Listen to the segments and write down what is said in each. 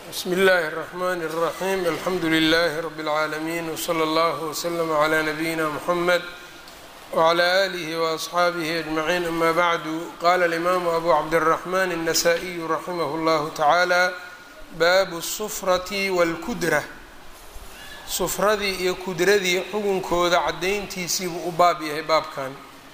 bsmi اllahi الرحmn الرaحيم alxamdu لlh رb العaalمين وslى اllه وslm عlى نbyina mحmed وعlى آlih وأصxaabih أجمعين ama bعdu qala الإmam أbu cabdالرحmn النsائي raximh اllah taعalى baabu الsfraةi wاlkudra sufradii iyo kudradii xugunkooda cadayntiisiibuu u baab yahay baabkan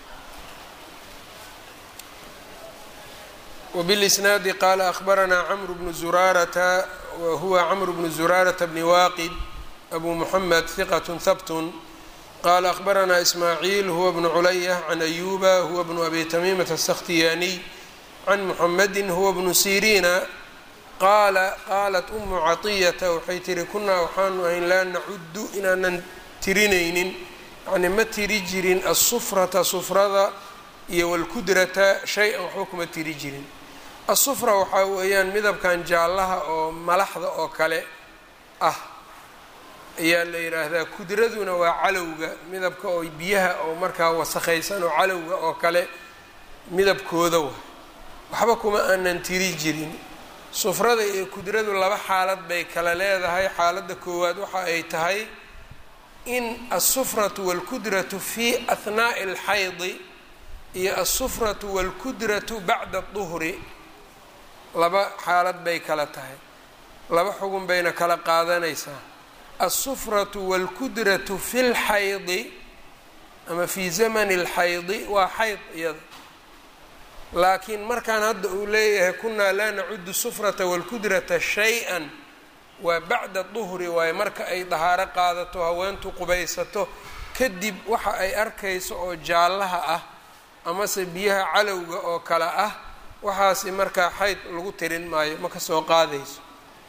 وبالإsناad qال أخبرnا cمر بن زurاaرة whuوa cمر بن زurاaرة بن واqد أbو محمد ثqة hبت qال أخبرnا إسماعيل هو بن عlyة عن أيوبa هو بن أbي تميمة السkhtiyاني عن محمد هو بن سيrيna qaala qaalat أmu caطيةa waxay tihi kunaa waxaanu ahayn laa nacudu inaanan tirinaynin yani ma tiri jirin الsfرaةa sufrada iyo wاlkudrata shay-an waxba kuma tiri jirin asufra waxaa weeyaan midabkan jaallaha oo malaxda oo kale ah ayaa la yidhaahdaa kudraduna waa calowga midabka oo biyaha oo markaa wasakhaysan oo calowga oo kale midabkooda wa waxba kuma aanan tiri jirin sufrada iyo kudradu laba xaalad bay kala leedahay xaaladda koowaad waxa ay tahay in asufratu wاlkudratu fi ahnaaءi اlxaydi iyo asufratu wاlkudratu bacda الduhri laba xaalad bay kala tahay laba xugun bayna kala qaadanaysaa asufratu wاlkudratu fi اlxaydi ama fi zamani اlxaydi waa xayd iyada laakiin markaan hadda uu leeyahay kunaa laa nacudu sufrata wاlkudrata shay-an waa bacda duhri waaye marka ay dahaaro qaadato haweentu qubaysato kadib waxa ay arkayso oo jaallaha ah amase biyaha calowga oo kale ah waxaasi markaa xayd lagu tirin maayo ma ka soo qaadayso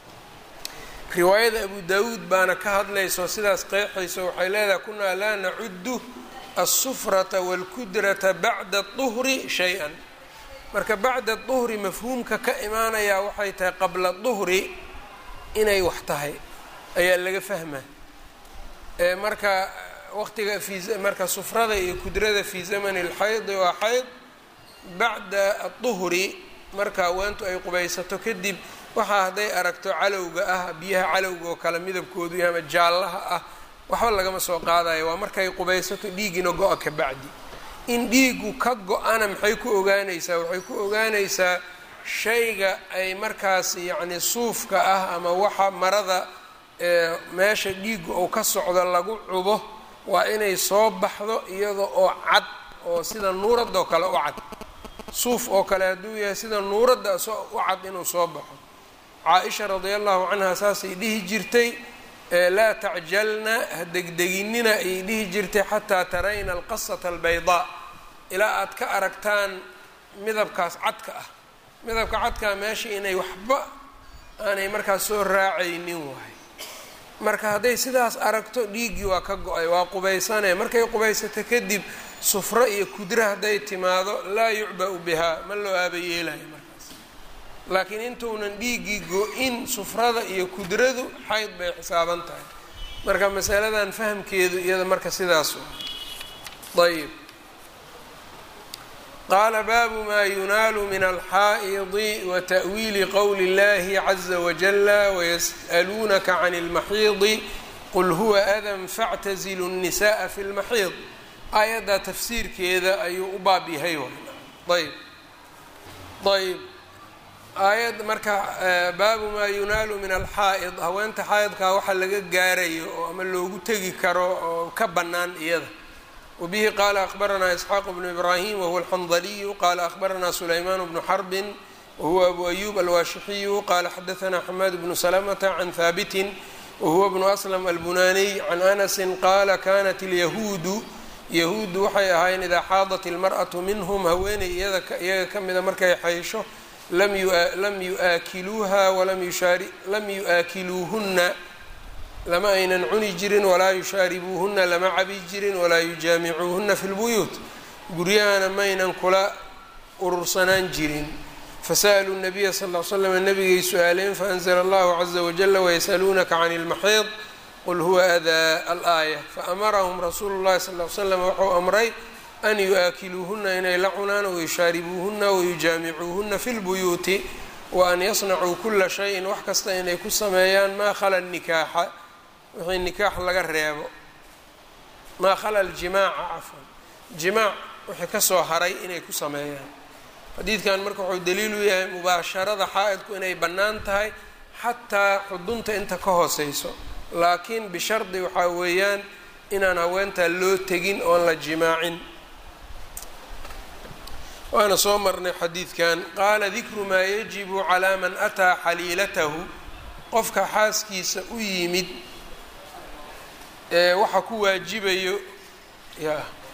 riwaayada abu daawuud baana ka hadlayso sidaas qeexayso waxay leedahay kunaa laa nacudu asufrata wاlkudrata bacda duhri shay-an marka bacda duhri mafhuumka ka imaanayaa waxay tahay qabla duhri inay wax tahay ayaa laga fahmaa marka waqtiga fi marka sufrada iyo kudrada fi zamani اlxaydi waa xayd bacda aduhri marka haweentu ay qubaysato kadib waxaa hadday aragto calowga ah biyaha calowga oo kale midabkoodu yahay ama jaallaha ah waxba lagama soo qaadayo waa markay qubaysato dhiigina go-a ka bacdi in dhiigu ka go-ana maxay ku ogaanaysaa waxay ku ogaanaysaa shayga ay markaas yacni suufka ah ama waxa marada meesha dhiigu ou ka socdo lagu cubo waa inay soo baxdo iyada oo cad oo sida nuuradoo kale u cad suuf oo kale hadduu yahay sida nuuradda u cad inuu soo baxo caa-isha radia allahu canha saasay dhihi jirtay laa tacjalna ha degdeginina ayay dhihi jirtay xataa tarayna alqasata albaydaa ilaa aad ka aragtaan midabkaas cadka ah midabka cadkaa meesha inay waxba aanay markaas soo raacaynin waay marka hadday sidaas aragto dhiiggii waa ka go-ay waa qubaysanee markay qubaysato kadib sufro iyo kudra hadday timaado laa yucba-u bihaa ma loo aabayeelayo markaas laakiin intuunan dhiiggii go-in sufrada iyo kudradu xayd bay xisaaban tahay marka masaladan fahamkeedu iyada marka sidaas ayb qaala baabu maa yunaalu min alxaa'idi wa ta'wiili qowli اllahi caza wajala wayas'aluunaka can اlmaxiidi qul huwa adan factazilu الnisaءa fi اlmaxiid aayaddaa tafsiirkeeda ayuu u baab yahay ayb ayb aayad marka baabu maa yunaalu min alxaa'id haweenta xaa'idkaa waxa laga gaarayo oo ama loogu tegi karo oo ka bannaan iyada wbihi qala akbaranaa isxaaq bnu ibrahim wahuwa alxandaliyu qala akbaranaa sulaymaan bnu xarbin wahuwa abu ayub alwaashixiyu qala xadaanaa xamaad bnu salamata can haabitin wahuwa bnu aslam albunaniy can anasin qaala kanat alyahuudu yahuuddu waxay ahaayeen idaa xaadat ilmar'atu minhum haweeney iyaga ka mida markay xaysho lam yuaakiluuha walam yu'aakiluuhunna lama aynan cuni jirin walaa yushaaribuuhunna lama cabi jirin walaa yujaamicuuhunna fi lbuyuut guryahana maynan kula urursanaan jirin fasa'aluu nabiya sal l slam nabigay su-aaleen faanzla allahu caza wajala wayasaluunaka can ilmaxiid qul huwa adaa alaaya faamarahum rasuulu llahi sal l slam wuxuu amray an yu-aakiluuhunna inay la cunaan wayushaaribuuhunna wayujaamicuuhunna fi lbuyuuti wa an yasnacuu kula shayin wax kasta inay ku sameeyaan maa khala nikaaxa wixii nikaax laga reebo maa khala aljimaaca cafwan jimaac wixii kasoo haray inay ku sameeyaan xadiidkan marka wuxuu daliilu yahay mubaasharada xaa-idku inay bannaan tahay xataa xudunta inta ka hooseyso laakiin bishardi waxaa weeyaan inaan haweentaa loo tegin oon la jimaacin waana soo marnay xadiidkan qaala dikru maa yajibu calaa man ataa xaliilatahu qofka xaaskiisa u yimid ee waxa ku waajibayo ya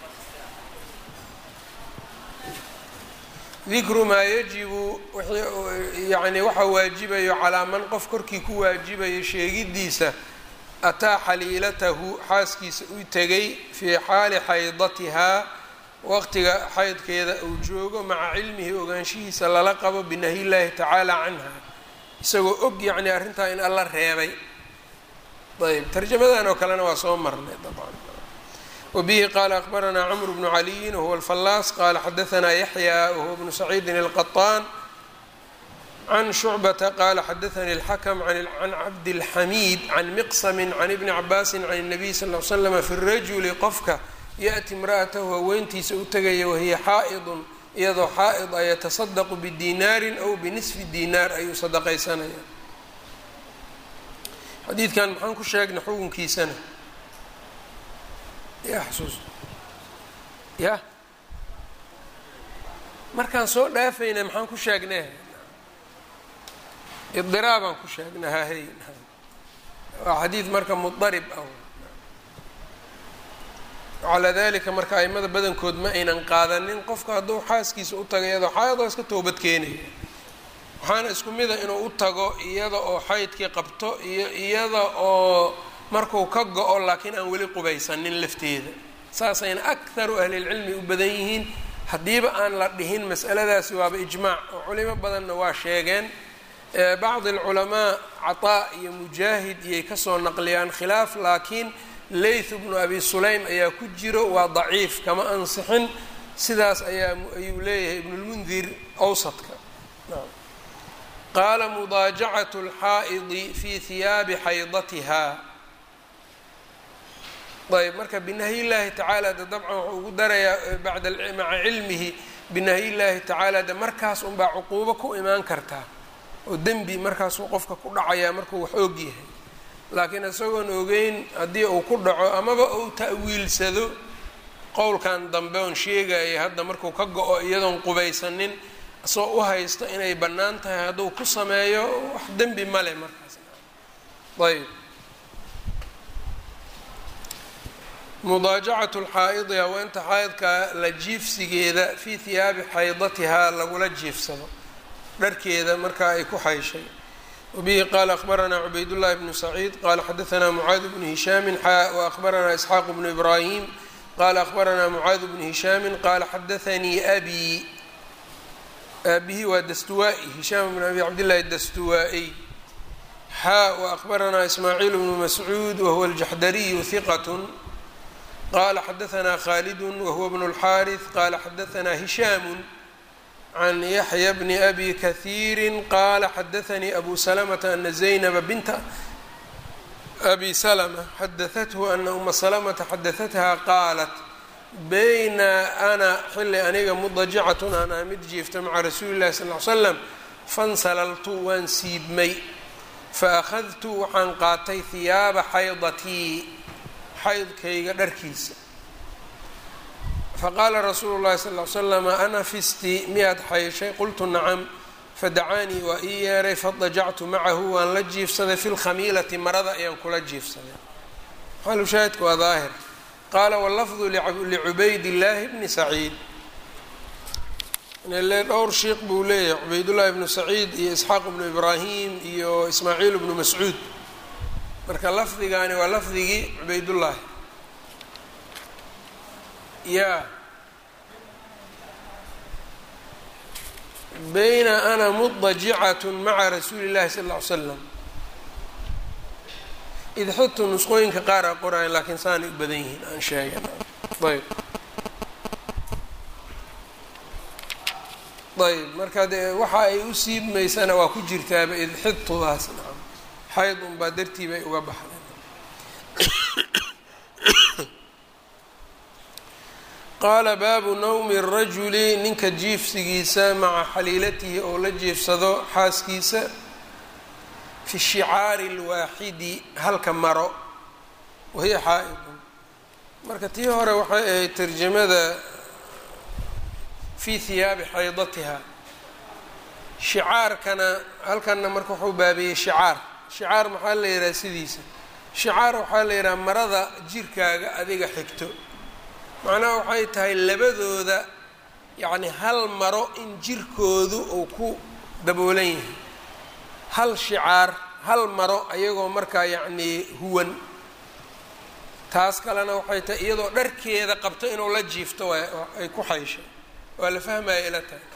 dikru maa yajibu yani waxa waajibayo calaa man qof korkii ku waajibayo sheegidiisa ataa xaliilatahu xaaskiisa u tegay fii xaali xaydatihaa waqtiga xaydkeeda uu joogo maca cilmihi ogaanshihiisa lala qabo binahyi llaahi tacaala canha isagoo og yacni arrintaa in alla reebay ayb tarjamadan oo kalena waa soo marnay dabcan wabihi qaala akbaranaa cmr bnu caliyin wahuwa alfallaas qaala xadaanaa yaxya wahuwa bnu saciidin alqaطaan can shucbata qaala xadaanii اlxakm can cabdilxamiid can miqsami can ibni cabaasi can الnabiy sal l slm fi rajuli qofka yaأti imra'atahu haweentiisa u tegaya wahiya xaa'idun iyadoo xaa'id a yatasadaqu bidinaarin aw binisfi dinaar ayuu sadaqaysanaya xadiidkan maxaan ku sheegnay xukunkiisana ya xasuus ya markaan soo dhaafayna maxaan ku sheegnay idiraabaan ku sheegnay hahey waa xadiid marka mudarib ah calaa dalika marka aimada badankood ma aynan qaadanin qofka hadduu xaaskiisa u tago iyadoo xaayadoo iska toobad keenaya waxaana isku mida inuu u tago iyada oo xaydkii qabto iyo iyada oo marku ka go-o laakiin aan weli qubaysanin lafteeda saasayna akharu ahlilcilmi u badan yihiin haddiiba aan la dhihin mas'aladaasi waaba ijmaac oo culimo badanna waa sheegeen bacdi alculamaa cataa iyo mujaahid iyay kasoo naqliyaan khilaaf laakiin layth bnu abi sulaym ayaa ku jiro waa daciif kama ansixin sidaas ayaa ayuu leeyahay ibnulmundir awsadka qaala mudaajacatu اlxaa'idi fi hiyaabi xaydatiha ayb marka binahyi llaahi tacaala de dabcan wuxuu ugu darayaa bada maca cilmihi binahyi llaahi tacaala de markaas unbaa cuquubo ku imaan kartaa oo dembi markaasuu qofka ku dhacayaa markuu wax og yahay laakiin isagoon ogeyn haddii uu ku dhaco amaba uu ta'wiilsado qowlkan dambe oon sheegayay hadda markuu ka go-o iyadoon qubaysanin isagoo u haysto inay bannaan tahay hadduu ku sameeyo wax dembi male markaas ayb mudaajacatu lxaa'idi haweenta xaydka la jiifsigeeda fii hiyaabi xaydatihaa lagula jiifsado dharkeeda markaa ay ku xayshay wbihi qala akbaranaa cubaydullahi bnu saciid qala xadaanaa mucaad bnu hishaamin xaa waakbaranaa isxaaq bnu ibraahim qala akbaranaa mucaad bnu hishaamin qala xadaanii abi aabihi waa dastuwaa-i hishaam bn abi cabdillahi dastuwaa-iy xaa waakbaranaa ismaaciil bnu mascuud wahuwa aljaxdariyu hiqat qala xadaanaa khalidu wahuwa bnu اlxaariث qala xadaanaa hishaamu can yaxya bni abi kahiiri qaala xadaanii abu salamata ana zaynaba binta abi salma xadaathu ana uma salamata xadaatha qaalat bayna ana xilli aniga mudajicatun aan aa mid jiifta maca rasuuli llahi sal l slam fansalaltu waan siibmay faakhadtu waxaan qaatay hiyaaba xaydatii xaydkayga dharkiisa faqaala rasuulu llahi sal l slama ana fisti miyaad xayshay qultu nacam fadacaanii waa ii yeeray fadajactu macahu waan la jiifsaday fi lkhamiilati marada ayaan kula jiifsaday xalushaahidka waa daahir qaala wallafdu licubayd illaahi bni saciid le dhowr shiikh buu leeyahay cubaydullahi bnu saciid iyo isxaaq bnu ibraahim iyo ismaaciil bnu mascuud marka lafdigaani waa lafdigii cubaydullaahi ya bayna ana mudajicatu maca rasuuli llahi sal ll ly slam idxidtu nusqooyinka qaar a qorayan laakiin saanay u badan yihiin aan sheega ayb ayb marka dee waxa ay u siibmaysana waa ku jirtaaba idxidtudaas nacam xayd unbaa dartii bay uga baxday qaala baabu nawmi rajuli ninka jiifsigiisa maca xaliilatihi oo la jiifsado xaaskiisa fi shicaari اlwaaxidi halka maro wahiya xaa-idun marka tii hore waxay ahayd tarjamada fi hiyaabi xaydatiha shicaarkana halkanna marka wuxuu baabiyey shicaar shicaar maxaa la yidhaha sidiisa shicaar waxaa la yidhaha marada jirkaaga adiga xigto macnaha waxay tahay labadooda yacni hal maro in jirkoodu uu ku daboolan yahay hal shicaar hal maro ayagoo markaa yacnii huwan taas kalena waxay tahay iyadoo dharkeeda qabto inuu la jiifto ay ku xayshay waa la fahmaya ila tahay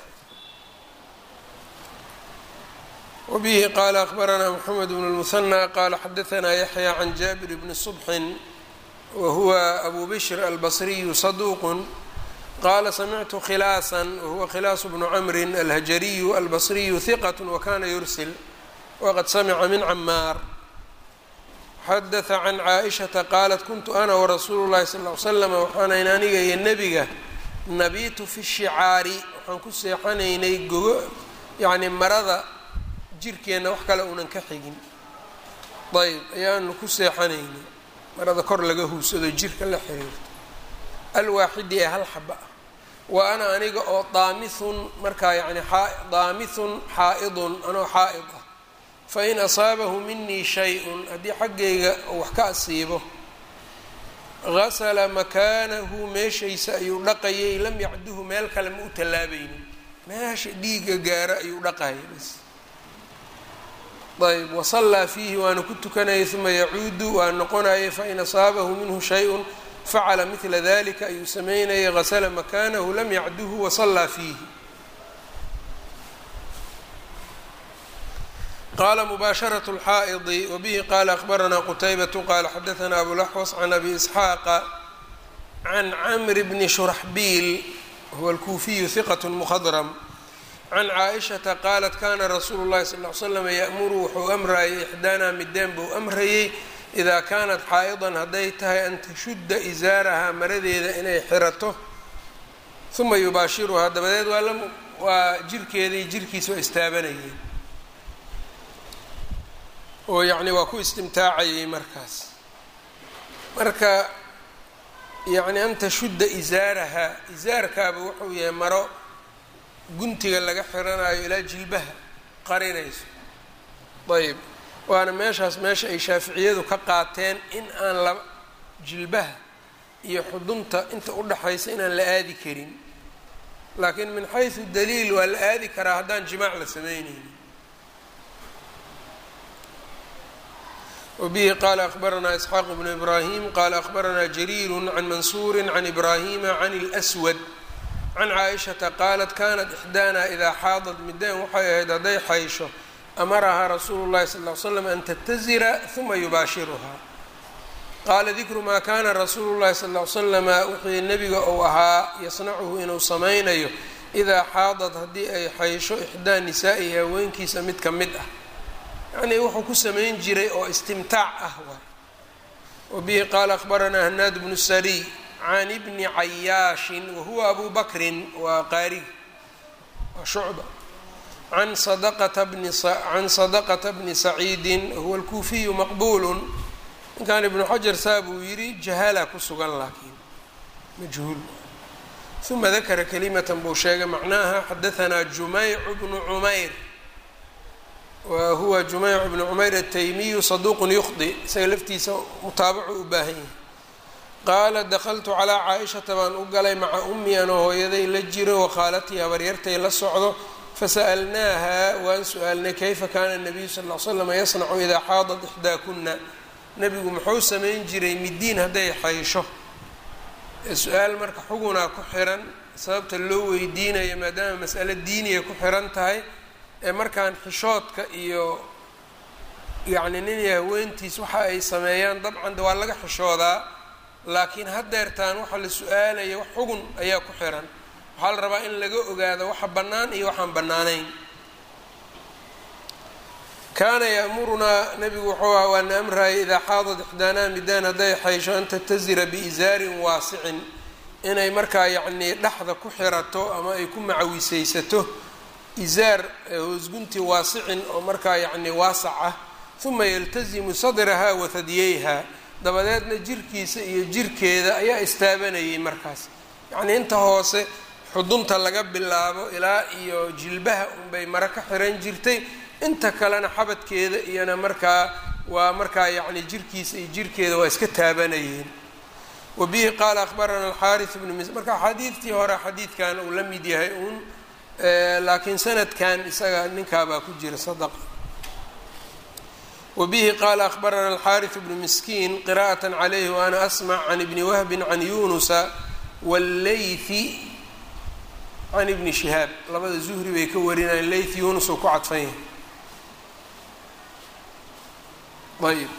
wbihi qala akbaranaa mxamed bn اlmuhanى qala xadaanaa yaxya can jaabir bni subxin wahuwa abu bishr albasriyu saduuq qala samictu khilaasan wahuwa khilaas bnu camri alhajariyu albasriyu hiqat wakana yursil waqad samica min camaar xadaثa can caaئishaةa qaalat kuntu ana warasuulu اlahi sal ly slam waxaanayn aniga iyo nebiga nabitu fi shicaari waxaan ku seexanaynay gogo yani marada jirkeenna wax kale uunan ka xigin ayb ayaanu ku seexanaynay marada kor laga huusado jirka la xiriirto alwaaxidi ee hal xaba ah wa ana aniga oo daamithun markaa yani daamithun xaa'idun anoo xaa'id ah fain asaabahu minii shay-un haddii xaggayga wax ka asiibo gasala makaanahu meeshaysa ayuu dhaqayay lam yacduhu meel kale ma u tallaabaynin meesha dhiigga gaaro ayuu dhaqayay bas ayb wasallaa fiihi waana ku tukanayay uma yacuudu waa noqonayay fain asaabahu minhu shay-un facala midla dalika ayuu sameynayay gasla makaanahu lam yacduhu wasallaa fiihi qala mubaasharaة اlxaa'idi wabihi qala akbaranaa qutaybatu qala xadaanaa abulaxwas can abi isxaaqa can camri bni shuraxbiil huwa alkuufiyu hiqat mkhadrm can caaishata qaalat kana rasuulu llahi sal ly slam ya'muru wuxuu amrayay ixdaanaa mideen buu amrayay idaa kaanat xaa'idan hadday tahay an tashudda isaarahaa maradeeda inay xirato uma yubaashiruhaa dabadeed waa waa jirkeedii jirkiisa waa istaabanayeen oo yacni waa ku istimtaacayay markaas marka yacni an tashudda isaarahaa isaarkaaba wuxuu yahay maro guntiga laga xiranayo ilaa jilbaha qarinayso ayb waana meeshaas meesha ay shaaficiyadu ka qaateen in aan la jilbaha iyo xudunta inta udhaxaysa inaan la aadi karin laakiin min xaysu daliil waa la aadi karaa haddaan jimaac la sameyneynin wbihi qala akbaranaa isxaaq bnu ibrahim qala akbaranaa jariiru can mansuuri can ibrahima can اlswad can caaishata qaalat kanat ixdaana idaa xaadad mideen waxay ahayd hadday xaysho amarahaa rasuulu llahi sal ly slam an tatazira huma yubaashiruhaa qaala dikru maa kana rasuulu llahi sal ly slama wixii nebiga uu ahaa yasnacuhu inuu samaynayo idaa xaadad haddii ay xaysho ixdaa nisaa'ihi haweenkiisa mid ka mid ah yacnii wuxuu ku samayn jiray oo istimtaac ah waay wabihi qaala akbaranaa hanaad bnu sariy can ibni cayaashin wahuwa abu bakrin waa qaari waa shucba can sadaqata bni can sadaqata bni saciidin huwa alkuufiyu maqbuulun ninkan ibnu xajar saa buu yidhi jahala ku sugan laakiin majhuul uma dakara kalimatan buu sheegay macnaha xadahanaa jumaycu bnu cumayr wa huwa jumayc bnu cumayr ataymiyu saduuqun yukhdi isaga laftiisa mutaabacu u baahan yahay qaala dakaltu calaa caa-ishata baan u galay maca ummi anoo hooyaday la jiro wakhaalatii habaryartay la socdo fasa'alnaaha waan su-aalnay kayfa kaana nabiyu sal l slam yasnacu idaa xaadat ixdaakuna nebigu muxuu samayn jiray midiin hadday xaysho su-aal marka xugunaa ku xiran sababta loo weydiinayo maadaama mas'alo diiniya ku xiran tahay ee markaan xishoodka iyo yacni nin iyo haweentiis waxa ay sameeyaan dabcan de waa laga xishoodaa laakiin haddeertaan waxa la su-aalaya wax xugun ayaa ku xiran waxaa la rabaa in laga ogaado waxa bannaan iyo waxaan bannaanayn kaana ya'murunaa nabigu wuxuu aha waana amraya idaa xaadad ixdaanaa midaan hadday xaysho an tatazira biizaarin waasicin inay markaa yacnii dhexda ku xirato ama ay ku macawisaysato izaar hoosgunti waasicin oo markaa yacnii waasac ah uma yaltazimu sadraha wa hadyeyha dabadeedna jirkiisa iyo jirkeeda ayaa istaabanayay markaas yacnii inta hoose xudunta laga bilaabo ilaa iyo jilbaha unbay mare ka xiran jirtay inta kalena xabadkeeda iyona markaa waa markaa yacni jirkiisa iyo jirkeeda waa iska taabanayeen wa bihi qaala akhbarana alxaaris bnu mis marka xadiidtii hore xadiidkan uu la mid yahay uun laakiin sanadkan isaga ninkaabaa ku jira sadaqa wa bihi qaala akhbarana alxaaris bnu miskiin qira'at calayhi wa ana asmac can ibni wahbin can yunusa walleythi can ibni shihaab labada zuhri bay ka warinayeen leyth yunus uu ku cadfan yahay ayb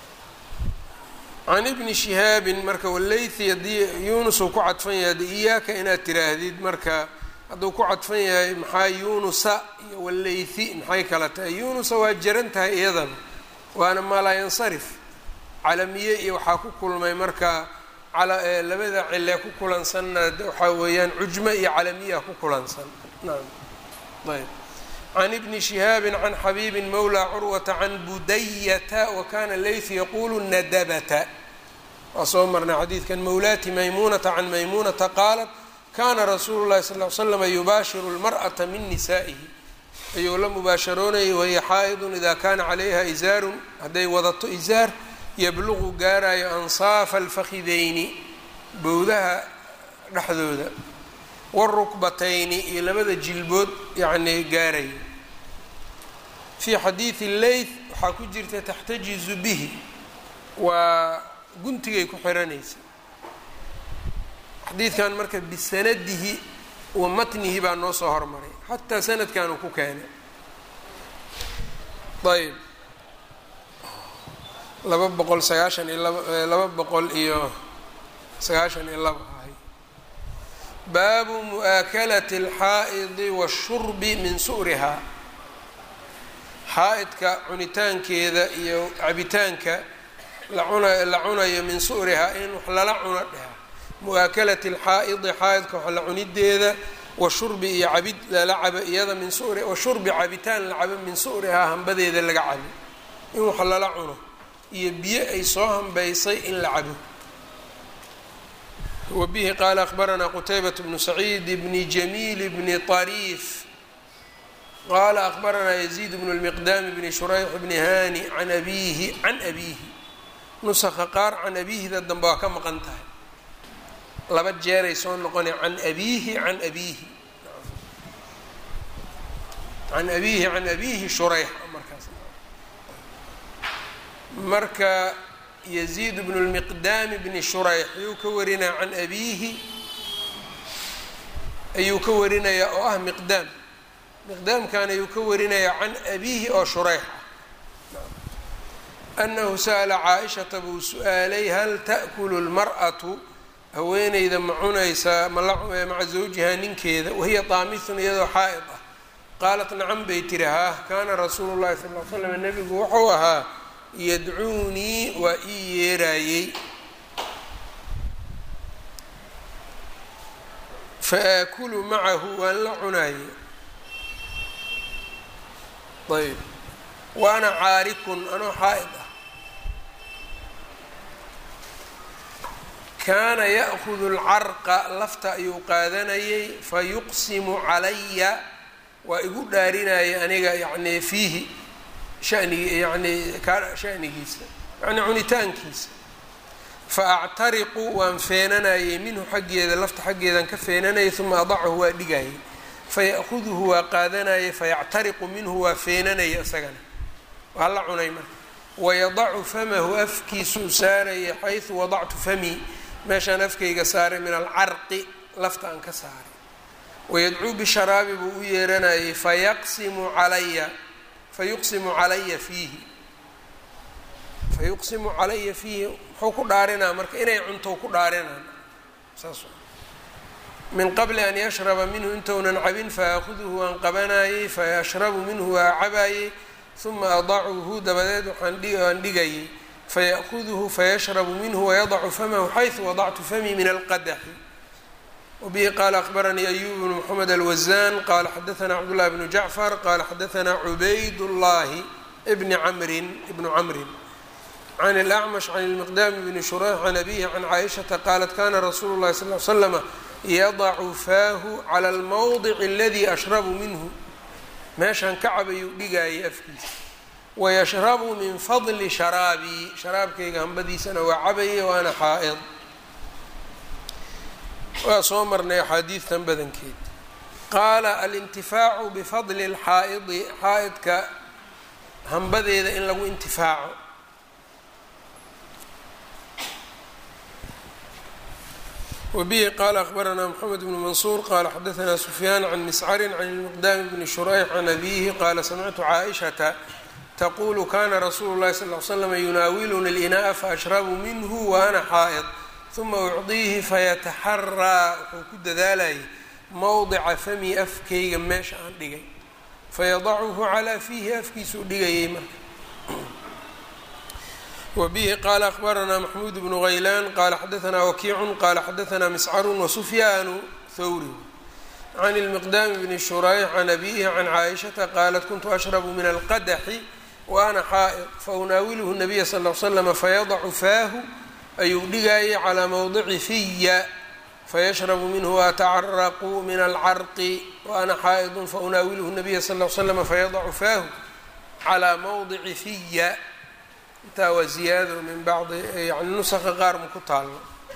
can ibni shihaabin marka waleythi haddii yunus uu ku cadfan yahay de iyaaka inaad tiraahdid marka hadduu ku cadfan yahay maxaa yunusa iyo waleythi maxay kala tahay yunusa waa jaran tahay iyadaba waana maalaa yansarif calamiye iyo waxaa ku kulmay marka labada cile ku kulansanna waxaa weeyaan cujmo iyo calamiya ku kulansan naam ayb can ibni shihaabi can xabiibi mawla curwata can budayata wakana leyth yaqulu nadabata waa soo marnay xadiidkan mawlaati maymunata can maymunata qaalat kana rasuulu llahi sal l slama yubaashiru lmar'ata min nisaa'ihi ayuu la mubaasharoonayay wahiya xaa'idun ida kana calayha izaarun hadday wadato izaar yabluqu gaarayo ansaafa alfakhidayni bowdaha dhexdooda wاrukbatayni iyo labada jilbood yacnii gaarayo fii xadiidi leyth waxaa ku jirta taxtajizu bihi waa guntigay ku xiranaysa xadiidkan marka bisanadihi wa matnihi baa noo soo hormaray xataa sanadkan uu ku keenay ayb laba boqol sagaashan iyo laba laba boqol iyo sagaashan iyo laba ahay baabu mu'aakalati alxaa'idi washurbi min su'rihaa xaa-idka cunitaankeeda iyo cabitaanka la cuna la cunayo min su'rihaa in wax lala cuno dheha mu'aakalati alxaa'idi xaa-idka wax la cunideeda washurbi iyo cabid lala cabo iyada min suri washurbi cabitaan la cabo min su'rihaa hambadeeda laga cabo in wax lala cuno iyo biyo ay soo hambaysay in la cabo wa bihi qaala akhbaranaa qutaybat bnu saciid bni jamiil bni طariif qaala akhbaranaa yaziid bnu lmiqdaam bni shurayx bni hani can abiihi can abiihi nusakha qaar can abiihida dambe waa ka maqan tahay laba jeeray soo noqona can abiihi can abiihi can abiihi can abiihi shurayx markaas marka yaziid bnu lmiqdaami bni shurayx ayuu ka warinaya can abiihi ayuu ka warinayaa oo ah miqdaam miqdaamkan ayuu ka warinayaa can abiihi oo shurayx ah anahu sa'la caaishata buu su-aalay hal ta'kulu lmar'atu haweeneyda ma cunaysaa maca zawjihaa ninkeeda wahiya daamithun iyadoo xaa'id ah qaalat nacam bay tiri haah kaana rasuulu llahi sal l slam nebigu wuxuu ahaa yadcuunii waa ii yeeraayey fa aakulu macahu waan la cunaayey ayb wa ana caarikun anoo xaa'id ah kaana ya'kudu alcarqa lafta ayuu qaadanayay fa yuqsimu calaya waa igu dhaarinaya aniga yacnii fiihi shanigi yacnii ka shanigiisa yacnii cunitaankiisa fa actariqu waan feenanayay minhu xaggeeda lafta xaggeedan ka feenanayay uma adacahu waa dhigayay faya'kuduhu waa qaadanayay fayactariqu minhu waa feenanaya isagana waa la cunay marka wayadacu famahu afkiisuu saaraya xaysu wadactu famii meeshaan afkayga saaray min alcarqi lafta aan ka saaray wayadcuu bisharaabi buu u yeeranayay fayaqsimu calaya fayuqsimu calaya fiihi fayuqsimu calaya fiihi muxuu ku dhaarinaa marka inay cunto ku dhaarinaan saas min qabli an yashraba minhu intounan cabin faaakuduhu waan qabanayey fayashrabu minhu waa cabayey uma adacuhu dabadeed waxaan dhigayay faya'kuduhu fayashrabu minhu wayadacu famahu xayثu wadactu famii min alqadaxi wbihi qaala akbaranii ayub bnu mxamed alwazan qala xadaثna cabdالlahi bnu jacfar qala xadaثna cubayd اllahi bni camrin ibnu camrin can اlأcmash can اlmiqdam bni shurayx can abihi can caaishaةa qaalat kana rasuulu اlahi sal ly slama yadacu faahu clى اlmowdic اladii ashrabu minhu meeshan ka cabayuu dhigaayay afkiisa wayashrabu min fadli sharaabii sharaabkayga hambadiisana waa cabaye waana xaa'id waa soo marnay axaadiidtan badankeed qaala alintifaacu bifadli اlxaa'idi xaa'idka hambadeeda in lagu intifaaco wbihi qala akbaranaa mxamed bnu mansuur qala xadaثna sufyaan can miscarin can ilmiqdaami bni shurayx can abihi qala samictu caaishata taqulu kana rasuulu اlahi sal ly slm yunaawiluni اlinaaءa faashrabu minhu waana xaa'id uma ucdiihi fayataxaraa wuxuu ku dadaalayay mowdica fami afkayga meesha aan dhigay fayadacuhu calaa fiihi afkiisuu dhigayay marka wbihi qala akbaranaa maxmuud bnu haylaan qala xadaثna wakiicu qala xadaثna miscaru wasufyaanu thawri can اlmiqdaami bni shurayx can abihi can caaishaةa qaalat kuntu ashrabu min alqadaxi waana xaa'id faunaawiluhu nabiya sal l slama fayadacu faahu ayuu dhigayay calaa mowdici fiya fayashrabu minhu waatacaraqu min alcarqi waana xaa'idu faunaawiluhu nabiya sal l slama fayadacu faahu calaa mowdici fiya intaa waa ziyaado min bacdi yani nusaka qaar ma ku taalno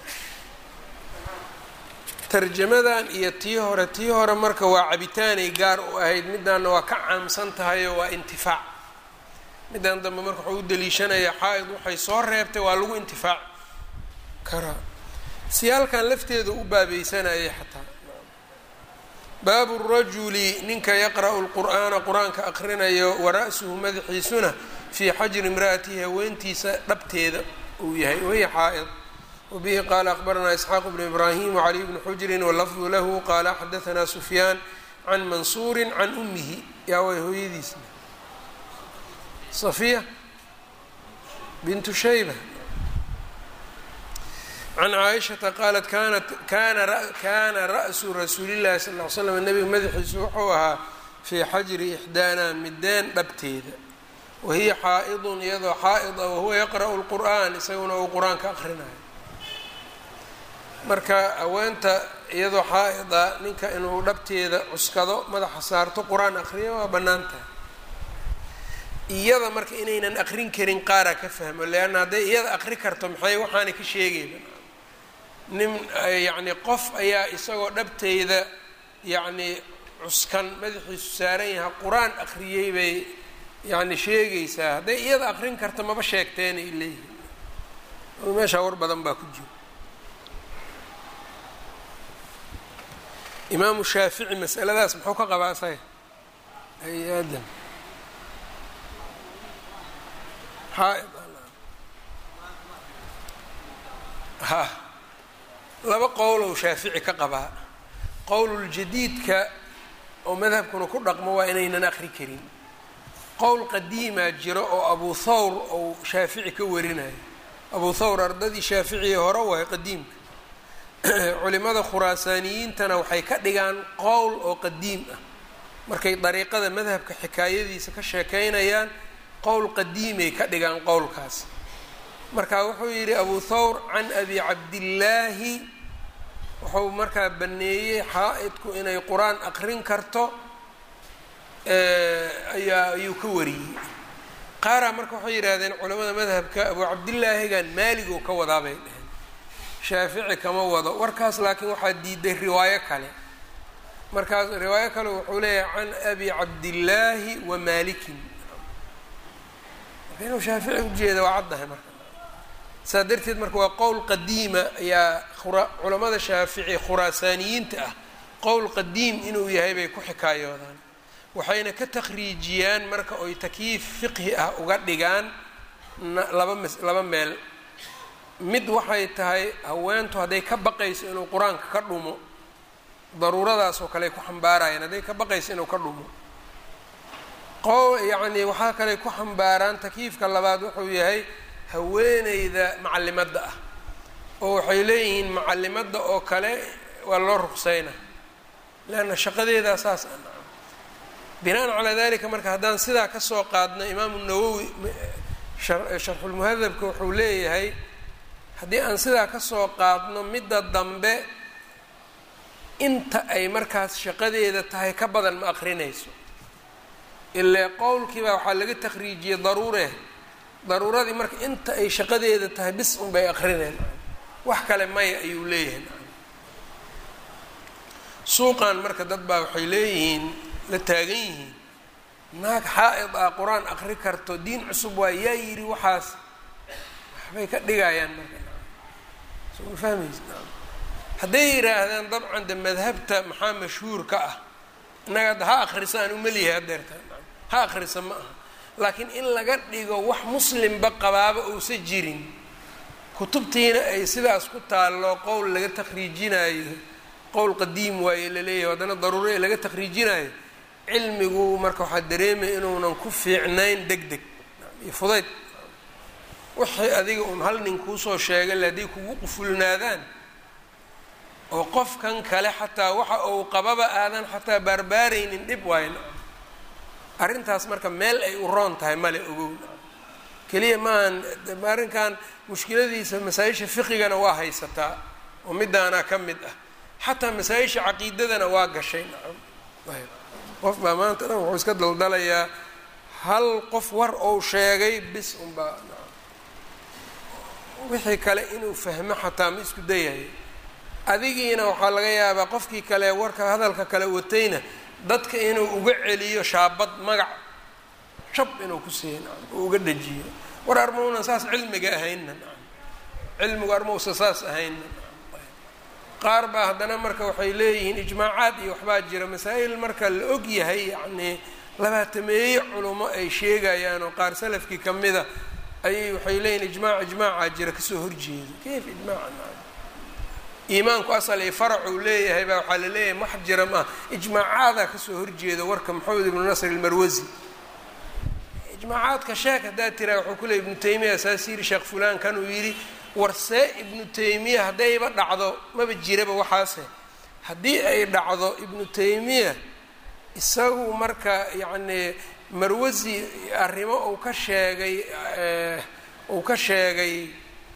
tarjamadan iyo tii hore tii hore marka waa cabitaanay gaar u ahayd midaanna waa ka caamsan tahay oo waa intifaac midaan dambe marka waxuu u daliishanayaa xaa-id waxay soo reebtay waa lagu intifaac karaa siyaalkan lafteeda u baabeysanayay xataa baabu rajuli ninka yaqra'u lqur'aana qur-aanka aqrinayo wara'suhu madaxiisuna fii xajri imra'atihi haweentiisa dhabteeda uu yahay wahiya xaa'id wabihi qaala akbaranaa isxaaq bnu ibraahim wacaliy bni xujrin walafdu lahu qaala xadaثna sufyaan can mansuuri can umihi yaa way hooyadiisna safiya bintu shayba can caaishata qaalat kanat kana ra'su rasuulillahi sal ly slam nabiga madaxiisu wuxuu ahaa fii xajri ixdaana mideen dhabteeda wahiya xaa'idun iyadoo xaa'id a wahuwa yaqra'u lqur'aan isaguna uu qur-aanka aqrinayo marka haweenta iyadoo xaa'ida ninka inuu dhabteeda cuskado madaxa saarto qur-aan aqriyo waa bannaan tahay iyada marka inaynan aqrin karin qaaraa ka fahmo leanna hadday iyada aqri karto maxay waxaanay ka sheegayba nin yacni qof ayaa isagoo dhabteyda yacni cuskan madaxiisu saaran yaha qur-aan aqriyey bay yacni sheegaysaa hadday iyada aqrin karto maba sheegteenay leeyihin meeshaa war badan baa ku jiro imaamu shaafici masaladaas muxuu ka qabaa isaga ay aadam xaaid ha laba qowlow shaafici ka qabaa qowluljadiidka oo madhabkuna ku dhaqmo waa inaynan aqri karin qowl qadiimaa jiro oo abu thawr ou shaafici ka warinayo abu thawr ardadii shaaficii hore waay qadiimka culimada khuraasaaniyiintana waxay ka dhigaan qowl oo qadiim ah markay dariiqada madhabka xikaayadiisa ka sheekaynayaan qowl qadiimay ka dhigaan qowlkaas marka wuxuu yidhi abu thawr can abi cabdillaahi wuxuu markaa baneeyey xaa-idku inay qur-aan aqrin karto ayaa ayuu ka wariyey qaaraa marka waxay yidhaahdeen culamada madhabka abu cabdillaahigan maaligoo ka wadaa bay dheheen shaafici kama wado warkaas laakiin waxaa diiday riwaayo kale markaas riwaayo kale wuxuu leeyahay can abi cabdillaahi wa maalikin marka inuu shaafici ujeeda waa caddahay marka saa darteed marka waa qowl qadiima ayaa culamada shaafici khuraasaaniyiinta ah qowl qadiim inuu yahay bay ku xikaayoodaan waxayna ka takhriijiyaan marka oy takyiif fiqhi ah uga dhigaan laba m laba meel mid waxay tahay haweentu hadday ka baqayso inuu qur-aanka ka dhumo daruuradaasoo kale ay ku xambaarayaan hadday ka baqaysa inuu ka dhumo qo yacni waxaa kale ku xambaaraan takyiifka labaad wuxuu yahay haweeneyda macalimadda ah oo waxay leeyihiin macalimadda oo kale waa loo ruqseyna leanna shaqadeedaa saas a binaan calaa dalika marka haddaan sidaa kasoo qaadno imaamu nawowi sharxulmuhadabka wuxuu leeyahay haddii aan sidaa kasoo qaadno midda dambe inta ay markaas shaqadeeda tahay ka badan ma aqrinayso ilaa qowlkiibaa waxaa laga takriijiyey daruure daruuradii marka inta ay shaqadeeda tahay bis unbay aqrineen wax kale maya ayuu leeyahay suuqan marka dad baa waxay leeyihiin la taagan yihiin naag xaa-id ah qur-aan aqri karto diin cusub waa yaa yidhi waxaas waxbay ka dhigayaan marka soo ma fahmaysa hadday yidhaahdaan dabcan de madhabta maxaa mashhuur ka ah innaga hadda ha akrisa aan umeliyahay hadeerta ha akrisa ma aha laakiin in laga dhigo wax muslimba qabaaba uusa jirin kutubtiina ay sidaas ku taallo qowl laga takriijinayo qowl qadiim waaye laleeyahay haddana daruuro ee laga takriijinayo cilmigu marka waxaa dareemaya inuunan ku fiicnayn deg deg iyo fudayd wixii adiga un hal nin kuusoo sheegay le hadday kugu qufulnaadaan oo qofkan kale xataa waxa uu qababa aadan xataa baarbaaraynin dhib waayn arrintaas marka meel ay u roon tahay male ogow keliya maahan arrinkan mushkiladiisa masaa-isha fiqigana waa haysataa oo midaanaa ka mid ah xataa masaa-isha caqiidadana waa gashay nacam ayb qof baa maanta dhan wuxuu iska daldalayaa hal qof war ou sheegay bis unbaa nacam wixii kale inuu fahmo xataa ma isku dayayo adigiina waxaa laga yaabaa qofkii kale warka hadalka kale watayna dadka inuu uga celiyo shaabad magac shab inuu ku siiyo nacam oo uga dhajiyo war armaunan saas cilmiga ahaynna nacam cilmigu armausa saas ahaynna nacam qaar baa haddana marka waxay leeyihiin ijmaacaad iyo waxbaa jira masaa'il marka la og yahay yacnii labaatameeye culummo ay sheegayaan oo qaar salafkii ka mida ayay waxay leeyihin ijmaac ijmaacaa jira kasoo horjeeda kayf ijmaaca nacam iimaanku asal iyo farac uu leeyahay baa waxaa la leeyahay wax jira maaha ijmaacaadaa kasoo horjeeda warka maxamed ibnu nasr ilmarwasi ijmaacaadka sheek haddaad tiraa wuxuu ku leey ibnu taymiya saas yiri sheekh fulaan kan uu yidhi warsee ibnu taymiya haddayba dhacdo maba jiraba waxaase haddii ay dhacdo ibnu taymiya isagu marka yacnii marwasi arrimo uu ka sheegay uu ka sheegay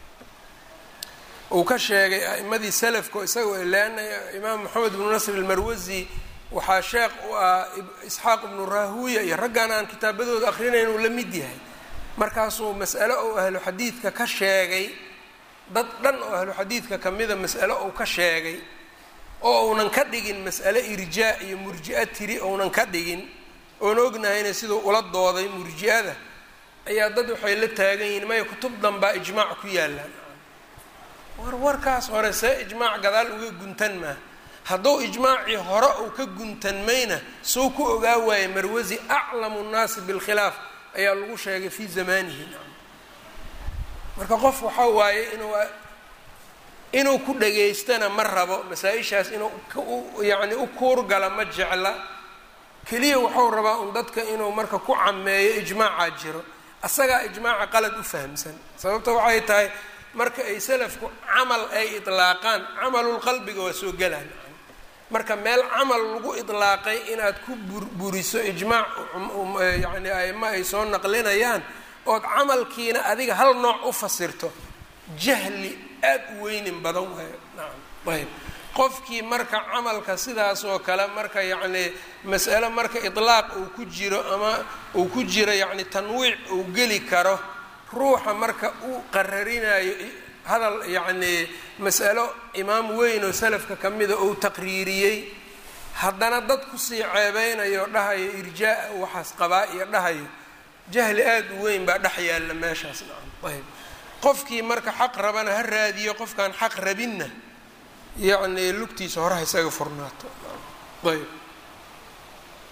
uu ka sheegay a'imadii salafka isaga leanna imaam moxamed ibnu nasr ilmarwasi waxaa sheekh u ah isxaaq ibnu rahuya iyo raggan aan kitaabadooda akrinayn uu la mid yahay markaasuu mas'alo ou ahlu xadiidka ka sheegay dad dhan oo ahlu xadiidka kamida mas'alo uu ka sheegay oo uunan ka dhigin mas'ale irjaa iyo murji'a tiri ounan ka dhigin oon ognahayna siduu ula dooday murji'ada ayaa dad waxay la taagan yihiin maya kutub danbaa ijmaac ku yaallaan war warkaas hore see ijmaac gadaal uga guntan maa hadduu ijmaacii hore uu ka guntanmayna soo ku ogaa waaye marwasi aclamu nnaasi bilkhilaaf ayaa lagu sheegay fii zamanihi marka qof waxaa waaye inuu inuu ku dhageystana ma rabo masaa-ishaas inuu yacni u kuurgala ma jecla keliya waxau rabaa un dadka inuu marka ku cameeyo ijmaacaa jiro asagaa ijmaaca qalad u fahamsan sababta waxay tahay marka ay salafku camal ay idlaaqaan camalulqalbiga waa soo gelaan marka meel camal lagu idlaaqay inaad ku burburiso ijmaac yacni aima ay soo naqlinayaan ood camalkiina adiga hal nooc u fasirto jahli aad u weynin badan waayo nacam ayb qofkii marka camalka sidaas oo kale marka yacni mas'alo marka idlaaq uu ku jiro ama uu ku jiro yacni tanwiic uu geli karo ruuxa marka uu qararinayo hadal yacnii mas'alo imaam weyn oo salafka ka mida uu taqriiriyey haddana dad kusii ceebeynayo dhahayo irjaa waxaas qabaa iyo dhahayo jahli aada u weyn baa dhex yaalla meeshaas nacam ayb qofkii marka xaq rabana ha raadiyo qofkaan xaq rabinna yacnii lugtiisa horeha isaga furnaato ayb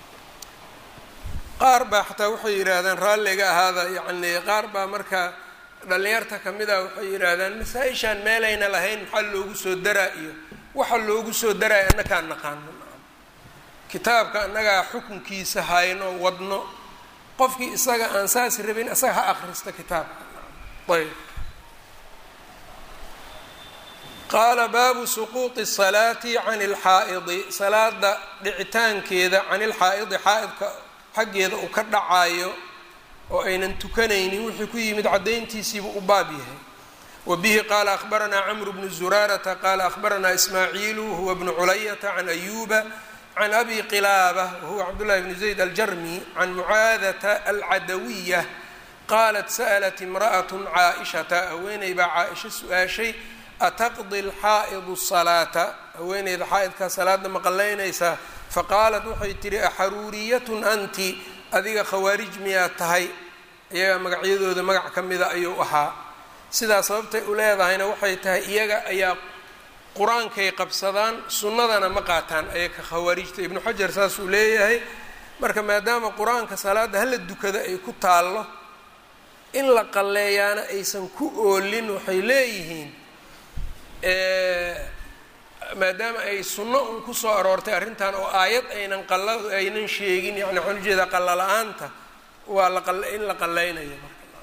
qaar baa xataa waxay yidhaahdaan raalliga ahaada yacnii qaar baa marka dhallinyarta ka mid a waxay yidhaahdaan masaa-ishaan meelayna lahayn maxaa loogu soo daraa iyo waxa loogu soo daraayo annakaan naqaano kitaabka annagaa xukunkiisa hayno wadno qofkii isaga aan saas rabin isaga ha akrista kitaabka ayb qaala baabu suquuطi الsalaati can اlxaa'idi salaada dhicitaankeeda can ilxaa'idi xaa'idka xaggeeda uu ka dhacayo oo aynan tukanaynin wixii ku yimid caddayntiisiibu u baab yahay wa bihi qaala akhbaranaa camru bnu zuraarata qaala akhbaranaa ismaaciilu huwa bnu culayata can ayuba can abi qilaaba wahuwa cabdullahi bnu zayd aljarmi can mucaadata alcadawiya qaalat sa'lat imra'at caaishata haweeney baa caaisha su-aashay ataqdi alxaa'idu salaata haweeneyda xaa'idkaa salaada maqalaynaysaa faqaalat waxay tihi axaruuriyatun anti adiga khawaarij miyaa tahay iyaga magacyadooda magac ka mida ayuu ahaa sidaa sababtay u leedahayna waxay tahay iyaga ayaa qur-aankay qabsadaan sunnadana ma qaataan ayaga khawaarijta ibnu xajar saasuu leeyahay marka maadaama qur-aanka salaada hala dukada ay ku taallo in la qalleeyaana aysan ku oolin waxay leeyihiin maadaama ay sunno un kusoo aroortay arrintan oo aayad aynan qala aynan sheegin yani waxaan ujeedaa qalla la-aanta waa la in la qallaynayo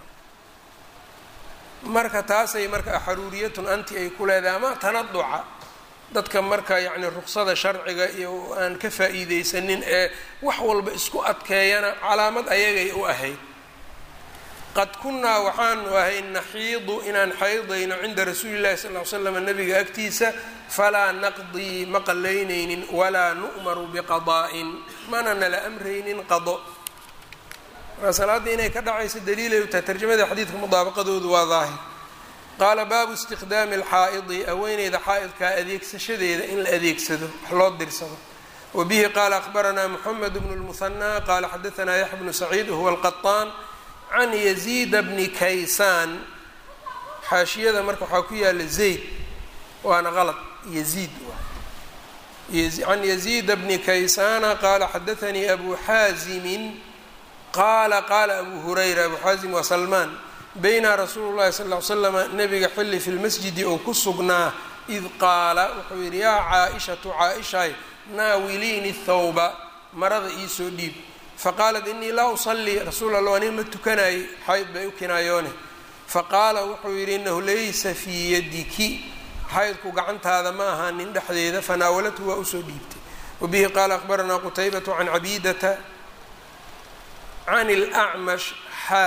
marka taasay marka axaruuriyatun anti ay ku leedahay ama tanaduca dadka marka yacni ruqsada sharciga iyo aan ka faa'iideysanin ee wax walba isku adkeeyana calaamad ayagay u ahayd qad kunnaa waxaanu ahay naxiidu inaan xaydayno cinda rasuuli llahi sal ly slam nabiga agtiisa falaa naqdii ma qalaynaynin walaa nu'maru biqadaa'in mana nala amraynin qado markaa salaadda inay ka dhacayso daliilay u tahay tarjamada xadiidka mudaabaqadoodu waa daahir qaala baabu istikhdaami alxaa'idi haweeneyda xaa'idkaa adeegsashadeeda in la adeegsado wax loo dirsado wa bihi qaala akhbaranaa moxamed bnu lmuhanaa qaala xadaanaa yaxya bnu saciid huwa alqaطaan can yaziida bni kaysaan xaashiyada marka waxaa ku yaala zayd waana qalad yaziid can yaziida bni kaysaana qaala xadaanii abu xaazimin qaala qaala abu hurayra abu xaazim waa salmaan bayna rasuulu llahi sal ly slama nabiga xilli fi lmasjidi oo ku sugnaa id qaala wuxuu yidhi yaa caa-ishatu caa-ishay naawiliini thawba marada iisoo dhiib faqaalat inii laa usallii rasuul allah aniga ma tukanaayey xayd bay u kinaayoone faqaala wuxuu yidhi inahu laysa fii yadiki xaydku gacantaada ma ahaanin dhexdeeda fanaawalathu waa usoo dhiibtay wabihi qaala akhbaranaa qutaybatu can cabiidata can اlأcmash xaa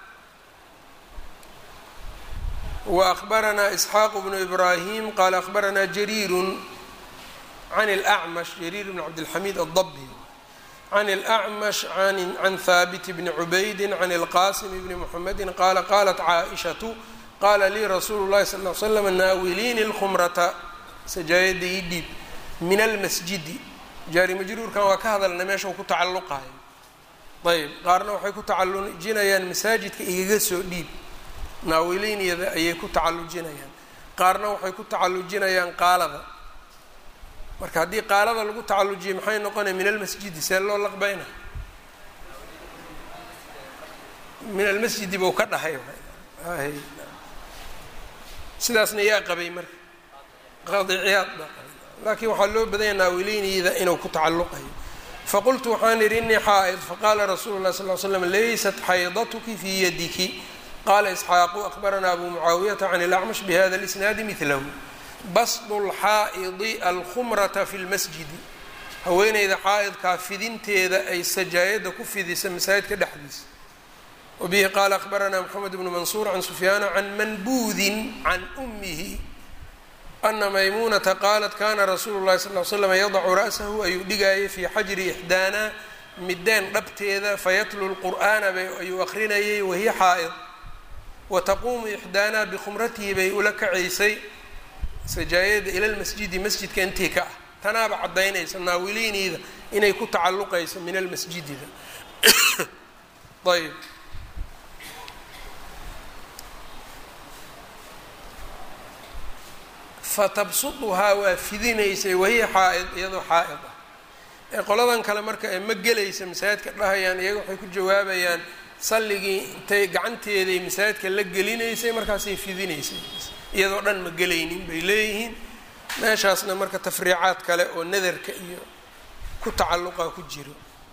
waأkhbaranaa isxaaq bnu ibraahim qaala akhbaranaa jariirun can اlأcmash jariir bn cabdilxamiid addabi can اlأcmash can haabit bni cubaydi can اlqasim bni mxamedi qaala qalat caaئishatu qaala lii rasuulu llahi sal l slam naawiliini اlkhumrata sajaayada ii dhiib min almasjidi jaari majruurkan waa ka hadalna meesha ku tacalluqayo ayb qaarna waxay ku tacallujinayaan masaajidka igaga soo dhiib naawiliinyada ayay ku tacallujinayaan qaarna waxay ku tacallujinayaan qaalada marka haddii qaalada lagu tacallujiyo maxay noqonaya min almasjidi see loo laqbayna min almasjidi buu ka dhahay sidaasna yaa qabay marka qaadiciyaad baa qabay laakiin waxaa loo badanya naawiliinyada inuu ku tacalluqayo faqultu waxaan idhi inii xaa'id faqaala rasuulu lah sal l slam laysat xaydatuki fii yadiki qaala isxaaqu akhbaranaa abu mucaawiyata can ilacmash bihada lisnaadi midlahu basdu lxaa'idi alkhumrata fi lmasjidi haweeneyda xaa'idkaa fidinteeda ay sajaayada ku fidisa masaajidka dhexdiisa wabihi qaala akhbaranaa moxamed bnu mansuur can sufyaana can manbuudin can ummihi ana maymuunata qaalat kana rasuulu llahi sal l slam yadacu ra'sahu ayuu dhigaayay fii xajri ixdaana mideen dhabteeda fayatlu lqur'aana ayuu akrinayay wahiya xaa'id wataquumu ixdaana bikhumratihi bay ula kacaysay sajaayada ila lmasjidi masjidka intii ka ah tanaaba caddaynaysa naawiliiniida inay ku tacalluqayso min almasjidida ayb fatabsuduhaa waa fidinaysay wahiya xaa'id iyadoo xaa'id ah ee qoladan kale marka ee ma gelaysa masaajidka dhahayaan iyaga waxay ku jawaabayaan salligii intay gacanteeday masaajidka la gelinaysay markaasay fidinaysay iyadoo dhan ma gelaynin bay leeyihiin meeshaasna marka tafriicaad kale oo nadarka iyo ku tacalluqa ku jiro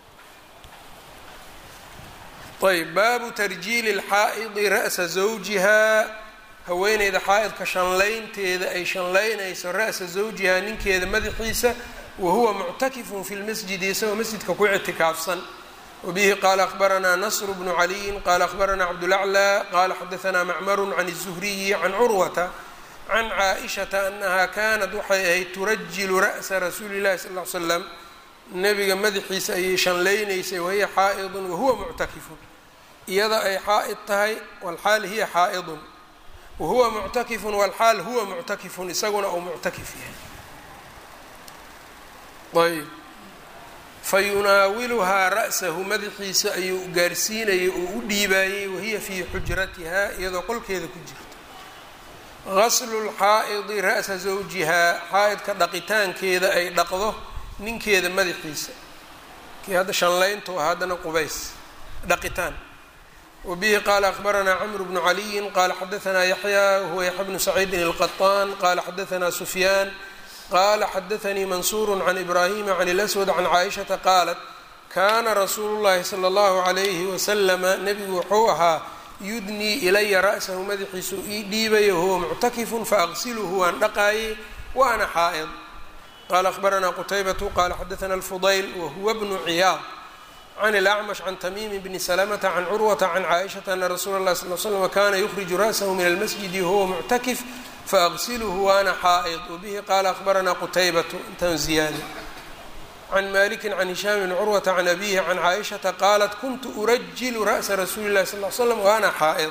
ayb baabu tarjiili اlxaa'idi ra'sa zawjihaa haweeneyda xaa'idka shanlaynteeda ay shanlaynayso ra'sa zawjihaa ninkeeda madaxiisa wahuwa muctakifun fi lmasjidi isagoo masjidka ku ictikaafsan wabihi qaala akhbaranaa nasr bnu caliyin qaala akhbaranaa cabdulaclى qaala xadaanaa macmaru can الzuhriyi can curwata can caaishata anaha kanat waxay ahayd turajilu ra'sa rasuuli اllahi sal ly slam nebiga madaxiisa ayay shanlaynaysay wahiya xaa'idun wahuwa muctakifun iyada ay xaa'id tahay walxaal hiya xaa'idun wahuwa muctakifun walxaal huwa muctakifun isaguna uu muctakif yahay ayb fayunaawiluhaa ra'sahu madaxiisa ayuu gaarsiinayay oo u dhiibaayey wahiya fii xujratihaa iyadoo qolkeeda ku jirto gaslu lxaa'idi ra'sa zawjihaa xaa'idka dhaqitaankeeda ay dhaqdo ninkeeda madaxiisa kii hadda shanlayntu ah haddana qubays dhaqitaan wabihi qaala akhbaranaa camru bnu caliyin qaala xadaanaa yaxya wahuwa yaxya bnu saciidin alqaطaan qaala xadaanaa sufyaan qaala xadaanii mansuuru can ibraahima can اlaswad can caaishata qaalat kaana rasuulu llahi sala اllahu calayhi wasalama nebigu wuxuu ahaa yudnii ilaya ra'sahu madaxiisu ii dhiibaya wahuwa muctakifun faaqsiluhu waan dhaqaayey wa ana xaa'id qala akhbaranaa qutaybatu qala xadaana alfudayl wahuwa bnu ciyaad can اlacmash can tamiimi bni salamata can curwata can caaishata ana rasuula اllahi sal l slm kana yukhriju ra'sahu min almasjidi wahuwa muctakif faaqsilhu waana xaa'id wabihi qaala akhbaranaa qutaybatu intaan ziyaada can maliki can hishaam bni curwata can abihi can caaishata qaalat kuntu urajilu ra'sa rasuuli اllahi sal l slam waana xaa'id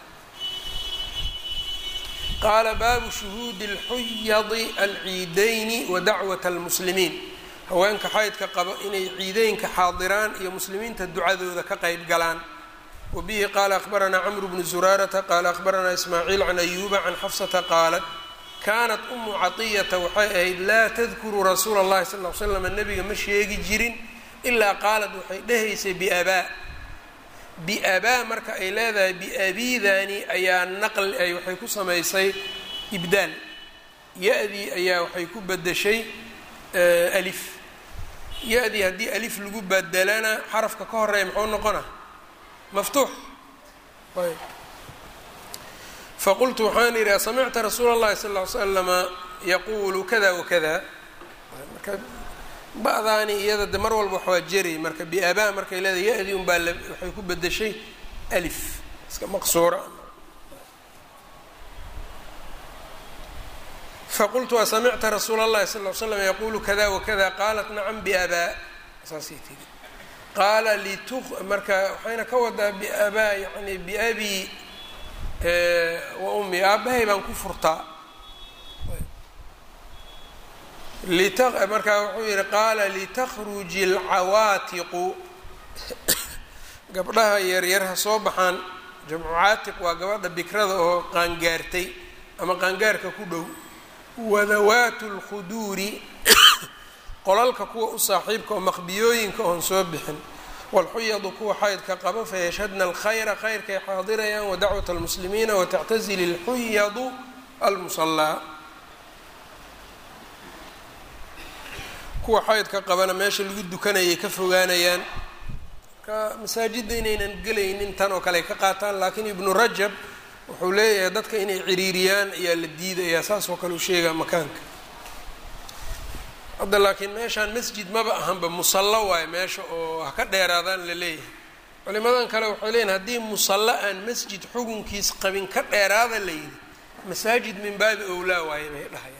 qaala baabu shuhuudi اlxuyadi alciidayni wa dacwat almuslimiin haweenka xaydka qabo inay ciideynka xaadiraan iyo muslimiinta ducadooda ka qeyb galaan wabihi qaala akhbaranaa camru bnu zuraarata qaala akhbaranaa ismaaciil can ayuuba can xafsata qaalat kaanat umu caطiyata waxay ahayd laa tadkuru rasuula اllahi sal l slam nebiga ma sheegi jirin ilaa qaalat waxay dhehaysay biabaa biabaa marka ay leedahay biabiidani ayaa naqli ay waxay ku samaysay ibdaal ya-dii ayaa waxay ku bedeshay alif ya-dii haddii alif lagu bedelana xarafka ka horeeya muxuu noqona maftuux ayb faqultu waxaan idhi asamicta rasuula اllahi sal ly slama yaquulu kada wakada marka ba-daani iyada de mar walba waxwaa jeray marka biabaa markay leedahay ya-dii un baa waxay ku bedeshay alif iska maqsuura faqultu asamicta rasuula اllahi sal ly slam yaquulu kada wakada qaalat nacam biabaa saasay tiri qaala litu marka waxayna ka wadaa biabaa yani biabi wa ummi aabbahay baan ku furtaa markaa wuxuu yihi qaala litakruji alcawaatiqu gabdhaha yaryar ha soo baxaan jamcu caatiq waa gabadha bikrada oo qaangaartay ama qaangaarka ku dhow wadawaatu lkhuduuri qolalka kuwa u saaxiibka oo maqbiyooyinka oon soo bixin walxuyadu kuwa xaydka qaba fayashhadna alkhayra khayrkay xaadirayaan wadacwat almuslimiina watactazili lxuyadu almusallaa kuwa xaydka qabana meesha lagu dukanayay ka fogaanayaan marka masaajidda inaynan gelaynin tan oo kale ay ka qaataan laakiin ibnu rajab wuxuu leeyahay dadka inay ciriiriyaan ayaa la diidayaa saas oo kale u sheegaa makaanka hadda laakiin meeshaan masjid maba ahanba musallo waayo meesha oo ha ka dheeraadaan la leeyahay culimadan kale waxay leeyihin haddii musallo aan masjid xugunkiis qabin ka dheeraada la yidhi masaajid min baabi owlaa waaye bay dhahayaan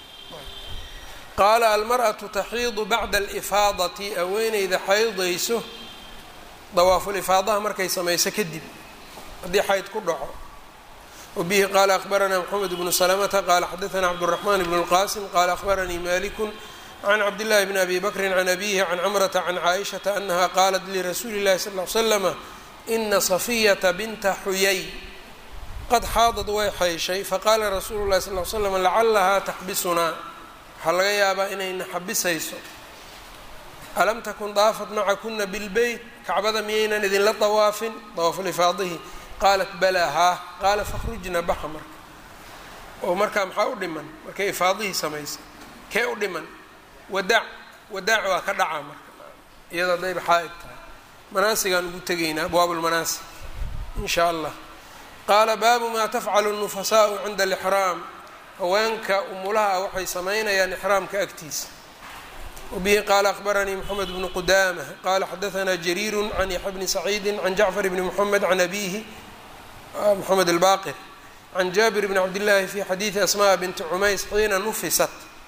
qaala almar'atu taxiidu bacda alifaadati haweeneyda xaydayso dawaafulifaadaha markay samayso kadib haddii xayd ku dhaco wabihi qaala akhbaranaa mxamed bnu salamata qaala xadaanaa cabduraxmaan bnu lqaasim qaala akhbaranii maliku can cabdillahi bni abi bakrin can abihi can camrata can caaishata anaha qaalat lirasuuli llahi sal ly slama ina safiyata binta xuyay qad xaadad way xayshay faqaala rasuulu llahi sal l slam lacalahaa taxbisunaa waxaa laga yaabaa inayna xabisayso alam takun daafat macakuna bilbeyt kacbada miyaynan idinla dawaafin dawaafulifaadihi qaalat balaa haa qaala fakhrujna baxa marka oo markaa maxaa u dhiman markay ifaadihii samaysay kee u dhiman wadaac wadaac waa ka dhacaa marka iyada hadayba xaa-id tahay manaasigaan ugu tegaynaa abwaabulmanaasig in shaa allah qaala baabu maa tafcalu nufasaau cinda alixraam haweenka umulaha waxay samaynayaan ixraamka agtiisa wabihi qaala akhbaranii moxamed bnu qudaamah qaala xadaanaa jariiru can yaxya bni saciidi can jacfar bni moxamed can abihi moxamed albaqir can jaabir bni cabdillaahi fi xadiidi asmaa binti cumays xiina nufisat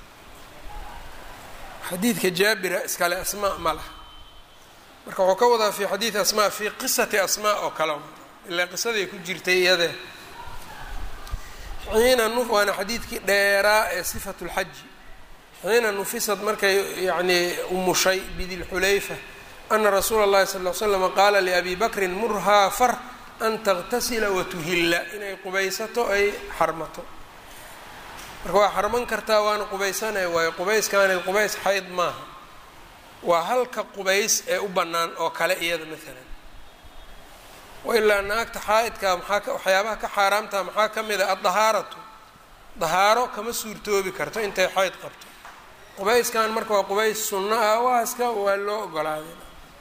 xadiidka jaabira iskale asmaa ma laha marka wuxuu ka wadaa fi xadiidi asmaa fi qisati asmaa oo kale ilaa qisaday ku jirtay iyadee xiina nuf waana xadiidkii dheeraa ee sifatu lxaji xiina nufisad markay yacnii umushay bidilxulayfa ana rasuula اllahi sal l slama qaala liabi bakrin murhaa far an taغtasila watuhilla inay qubaysato ay xarmato marka waa xarman kartaa waana qubaysanaya waayo qubayskaani qubays xayd maaha waa halka qubays ee u bannaan oo kale iyada maalan wailaa naagta xaa-idka maxaa waxyaabaha ka xaaraamtaha maxaa ka mid a addahaaratu dahaaro kama suurtoobi karto intay xayd qabto qubayskan marka waa qubays sunno ah waaska waa loo ogolaaday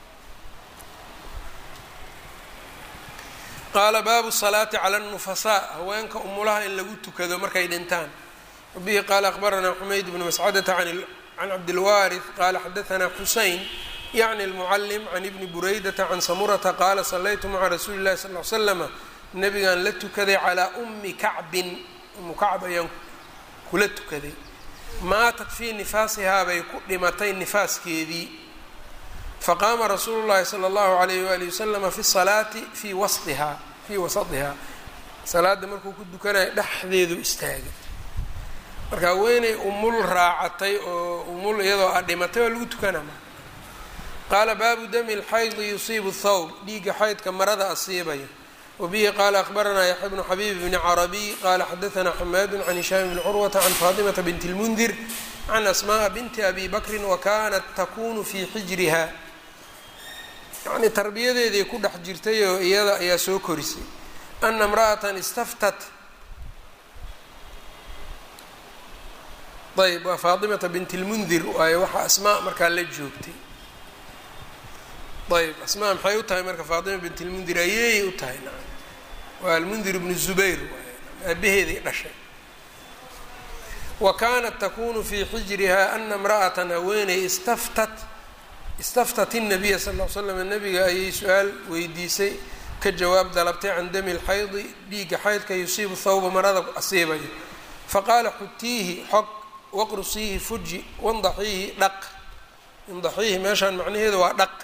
qaala baabu salaati cala nufasaa haweenka umulaha in lagu tukado markay dhintaan wabihi qaala akhbaranaa xumayd bnu mascadata can cabdilwaariث qaala xadaanaa xuseyn yacni almucalim can ibni buraydata can samurata qaala sallaytu maca rasuuli llahi sal l slama nabigaan la tukaday calaa ummi kacbin umu kacb ayaan kula tukaday maatat fii nifaasihaa bay ku dhimatay nifaaskeedii faqaama rasuulu llahi sala allahu alayh waali wasalama fi salaati fii wasdihaa fii wasadihaa salaada markuu ku dukanayo dhexdeedu istaagay marka haweeney umul raacatay oo umul iyadoo a dhimatay oo lagu tukanama qaala baabu dami lxaydi yusiibu thawb dhiigga xaydka marada asiibaya wabihi qaala akhbaranaa yaxya bnu xabiib bni carabiy qaala xadaanaa xamaadu can hishaam bni curwata can faatimata binti lmundir can asma'a binti abi bakrin wa kanat takunu fii xijriha yacnii tarbiyadeeday ku dhex jirtay oo iyada ayaa soo korisay ana imra'atan istaftat ayb waa faatimata binti lmundir waayo waxaa asmaa markaa la joogtay ayb asmaa maxay u tahay marka faatima bint lmundir ayeeyay u tahay waa almundir bnu zubayr aabaheeday dhashay wa kanat takunu fii xijriha ana imra'atan haweeney istaftat istaftat الnabiya sal l slam nabiga ayay su-aal weydiisay ka jawaab dalabtay can dami lxaydi dhiigga xaydka yusiibu thawba marada asiibayo faqaala xutiihi xog waqrusiihi fuji wandaxiihi dhaq indaxiihi meeshaan macnaheedu waa dhaq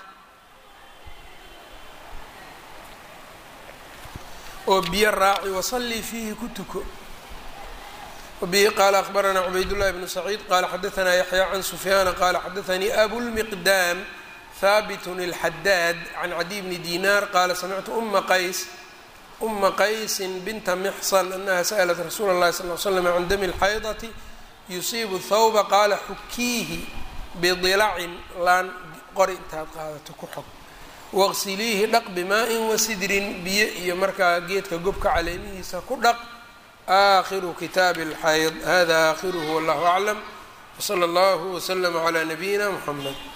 oo biyo raaci wasallii fiihi ku tuko wabihi qaala akhbaranaa cubaydullahi bnu saciid qaala xadaanaa yaxya can sufyaana qaala xadaanii abulmiqdaam haabitun اlxadaad can cadiy bni dinaar qaala samictu uma qays uma qaysin binta mixsan anaha sa'lat rasuula اllahi sal l slam can dami اlxaydati yusiibu thawba qaala xukiihi bidilacin laan qori intaad qaadato ku xog waqsiliihi dhaq bimaa-in wasidrin biyo iyo markaa geedka gobka caleemihiisa ku dhaq aakhiru kitaabi اlxayd hada aakhiruhu wallahu aclam wsala allahu wslama calaa nabiyina mxamed